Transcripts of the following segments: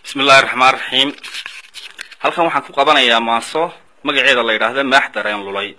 bismi illahi raxmaan raxiim halkan waxaan ku qabanayaa maanso magaceeda la yidhaahda maax dareen lulay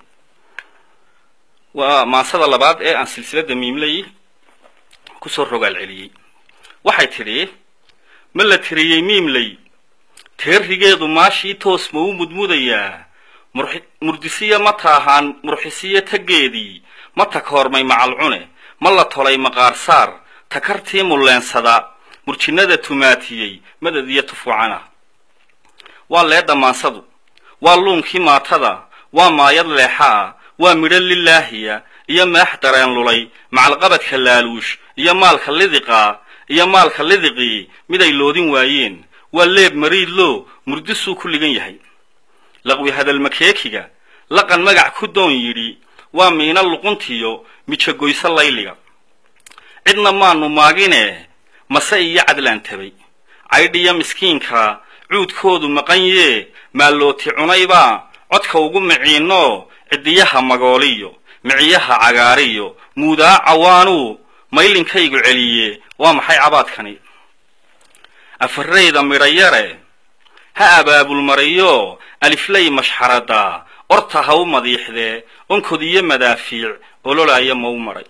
waa maansada labaad ee aan silsiladda miimley kusoo rogaal celiyey waxay tidhi ma la tiriyey miimley teerigeedu maashii toos ma u mudmudayaa murdisiya ma taahaan murxisiyo taggeedii ma takoormay macalcune ma la tolay maqaarsaar takartii mulleensada murjinnada tumaatiyey madad iyo tufuucana waa leedha maansadu waa luunkii maatada waa maayad leexaa waa midho lilaahiya iyo maax dareen lulay macalqabadka laaluush iyo maalka lidiqaa iyo maalka lidiqii miday loodin waayeen waa leeb mariidloo murdisuu ku ligan yahay laqwi hadalmakeekiga laqan magac ku doon yidhi waa miina luquntiyo mijagoyso layliga cidna maanu maagine mase iyo cadlaan tabay caydhiya miskiinka cuudkoodu maqan yee maallooti cunaybaa codka ugu miciinno ciddiyaha magooliyo miciyaha cagaariyo muudaa cawaanuu maylinkaygu celiye waa maxay cabaadkani afarayda midhayare ha abaabulmariyo aliflay mashxarada orta ha u madiixdee onkod iyo madaafiic ololaaya ma u maray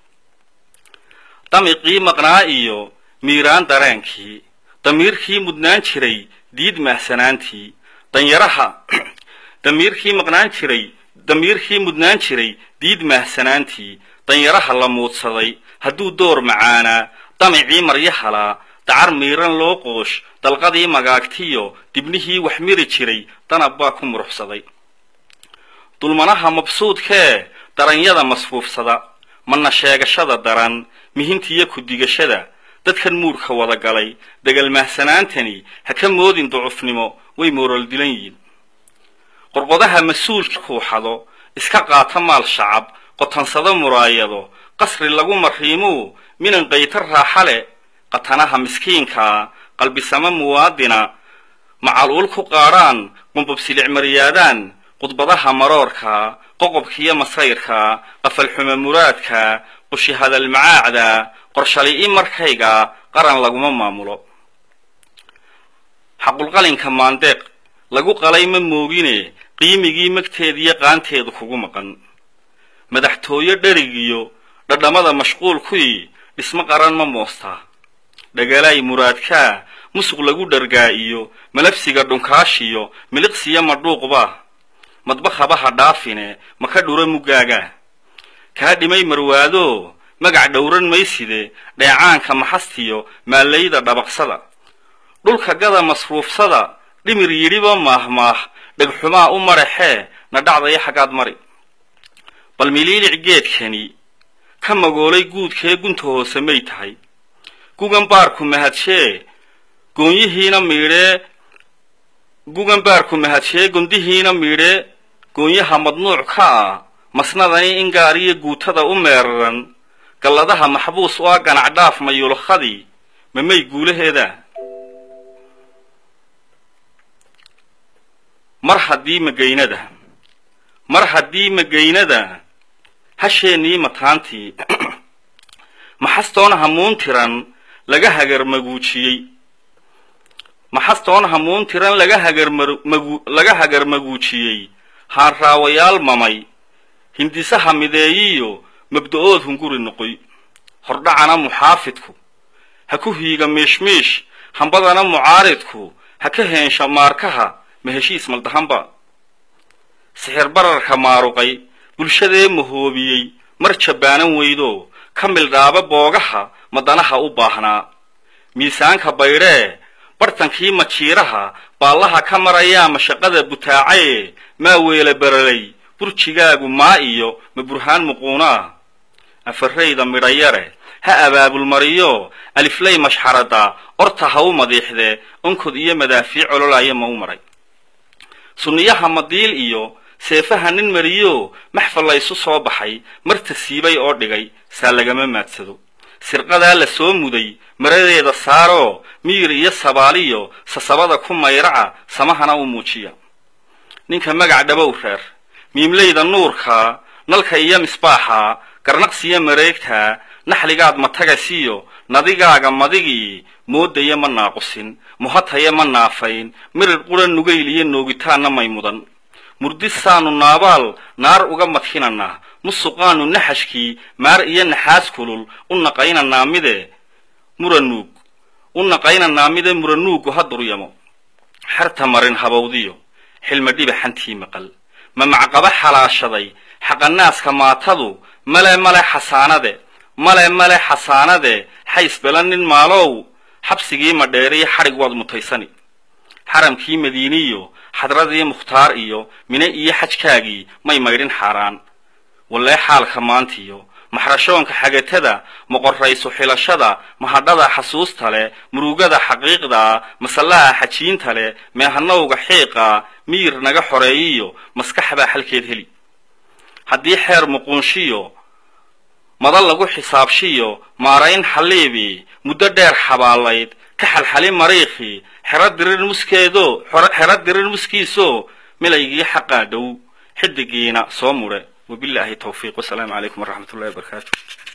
damiqii maqnaa iyo miiraan dareenkii damiirkii mudnaan jiray diid mahsanaantii danyaraha damiirkii maqnaan jiray damiirkii mudnaan jiray diid mahsanaantii danyaraha la muudsaday hadduu door macaanaa damicii maryahalaa dacar miiran loo qoosh dalqadii magaagtiyo dibnihii wax miri jiray danab baa ku muruxsaday dulmanaha mabsuudkee daranyada masfuufsada mana sheegashada daran mihintiyo ku-digashada dadkan muurka wada galay degal mahsanaantani ha ka moodin ducufnimo way moorool dilan yihiin qorqodaha mas-uulka kuuxado iska qaata maal shacab qotansado muraayado qasri lagu mariimuu minan qayta raaxa le qatanaha miskiinkaa qalbisamo muwaadina macaluul ku qaadhaan qumbabsilic maryaadaan qudbadaha maroorka qoqobkiyo masayrka qafalxumo muraadka qushi hadal macaacda qorshali-i markayga qaran laguma maamulo xaqulqalinka maandeeq lagu qalay ma moogine qiimigii magteediyo qaanteedu kugu maqan madaxtooyo dherigiyo dhadhamada mashquulkuyi dhismo qaran ma moostaa dhagalaay muraadkaa musuq lagu dhargaa iyo malabsiga dhunkaashiyo miliqsiyo madhuuqba madbakhabaha dhaafine maka dhura muggaaga kaa dhimay marwaado magac dhowran mayside dheecaanka maxastiyo maallayda dhabaqsada dhulka gada masruufsada dhimir yidhiba maahmaah dhegxumaa u maraxee na dhacdaya xaggaad mari bal miliilic geedkani ka magoolay guudkee gunta hoose may tahay gugan baarku mahadshee goonyihiina miidhee gugan baarku mahadshee gondihiina miidhee goonyaha madnuuc ka ah masnadani in gaariyo guutada u meeraran galladaha maxbuus u ah ganac dhaaf mayulkhadii mamay guulaheeda mar haddii magaynada mar haddii magaynada hasheennii mataantii maxastoon hamuun tiran laga hagarmaguujiyey maxastoon hamuun tiran laga hagarmagu laga hagarmaguujiyey haanraawayaal mamay hindisaha mideeyiyo mabda-ood hunguri noqoy hordhacana muxaafidku ha ku hiiga miishmiish hambadana mucaaridku ha ka heensha maarkaha ma heshiis maldahanba sixir bararka maaruqay bulshadee mahoobiyey mar jabbaanan weydo ka mildhaaba boogaha madanaha u baahnaa miisaanka baydhee bartankii majiiraha baallaha ka marayaa mashaqada butaacaye maa weela baralay burjigaagu maa iyo ma burhaan muquunaa afarayda midhayare ha abaabulmariyo aliflay mashxarada orta ha u madiixdee onkod iyo madaafiic ololaaya ma u maray sunniyaha madiil iyo seefaha nin mariyo maxfal la ysu soo baxay marta siibay oo dhigay saa lagama maadsado sirqadaa la soo muday maradeeda saaroo miyir iyo sabaaliyo sasabada ku mayraca samahana u muujiya ninka magac dhabow reer miimlayda nuurka nalka iyo misbaaxa garnaqsiyo mareegta naxligaad matagasiyo nadigaaga madigii moodaya ma naaqusin muhataya ma naafayn mirir qura nugayliyo noogitaanna may mudan murdisaanu naabaal naar uga madhinanaa musuqaanu naxashkii maar iyo naxaas kulul u naqaynanaa mide muranuug u naqaynanaa mide muranuugu ha duryamo xerta marin habawdiyo xilma dhibaxantii maqal ma macqaba xalaashaday xaqanaaska maatadu male male xasaanade male male xasaanade xaysbela nin maalow xabsigii madheeriyo xadhig waad mutaysani xaramkii madiiniyo xadradii mukhtaar iyo mine iyo xajkaagii may maydhin xaaraan wallee xaalka maantiyo maxrashoonka xagatada moqorrayso xilashada mahadhada xasuusta leh murugada xaqiiqdaa masallaha xajiinta leh meehanowga xiiqa miyir naga xoreeyiyo maskaxbaa xalkeed heli haddii xeer muquunshiyo madal lagu xisaabshiyo maarayn xalliibi muddo dheer xabaalayd ka xalxali mariikhi xero dirir muskeedo xero dirir muskiiso milaygii xaqaa dhow xidigiina soo mudhe wabilaahi tawfiiq wasalaamu calaykum waraxmat ullahi wabarakaatu